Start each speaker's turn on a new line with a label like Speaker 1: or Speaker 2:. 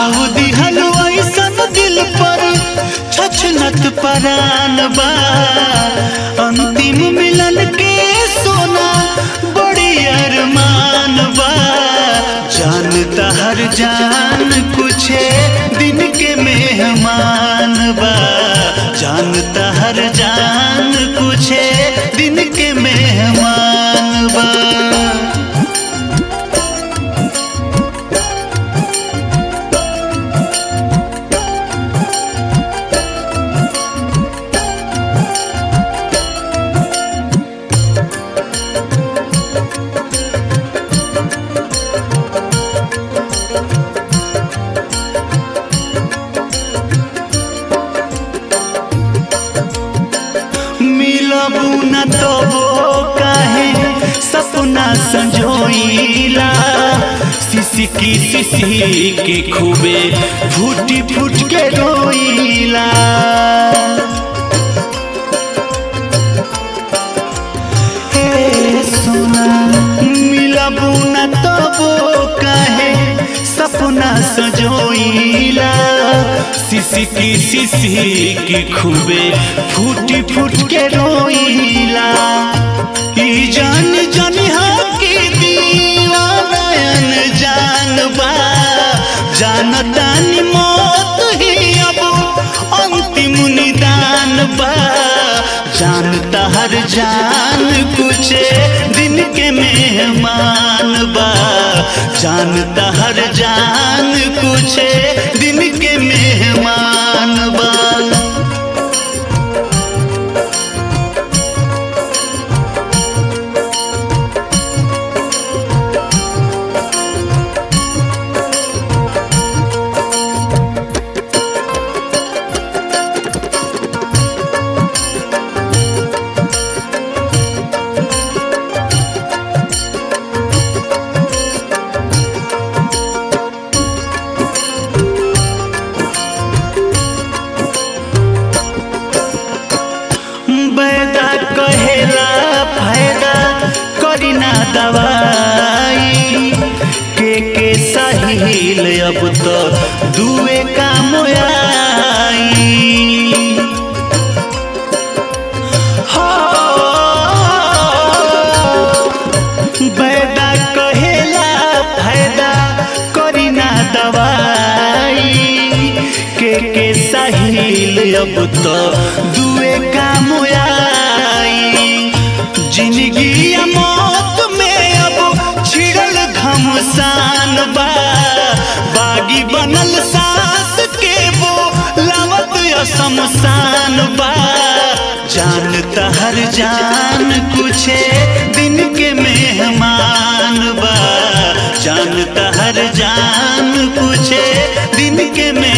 Speaker 1: घाव दिहल ऐसन दिल पर छछनत परान बा अंतिम मिलन के सोना बड़ी अरमान बा जानता हर जान कुछ दिन के मेहमान बा जानता हर जान कुछ दिन के मेहमान बा मिलबू न तबो काहे सपना संजोइला सिसकी सिसकी खूबे फूटी फूट के रोइला हे सोना मिलबू न तबो काहे सपना सजोइला सिसकी सिसकी खूबे फूटी फूट के रोइला ई जान जान के दीवानयन जान बा जानतानी मौत ही अब अंतिम निदान बा जानता हर जान कुछ दिन के मेहमान बा जानता हर जान कुछ दिन के मेहमान बा बैदा कहेला फायदा करी ना दवाई के के सहील अब तो दुए काम आई हो बैदा कहेला फायदा करी ना दवाई के के सहील अब तो दुए काम आई जिंदगी या मौत में अब छिड़ल घमसान बा बागी बनल सास के वो लावत शमशान बा जानता हर जान कुछ दिन के मेहमान बा जानता हर जान कुछ दिन के मेहमान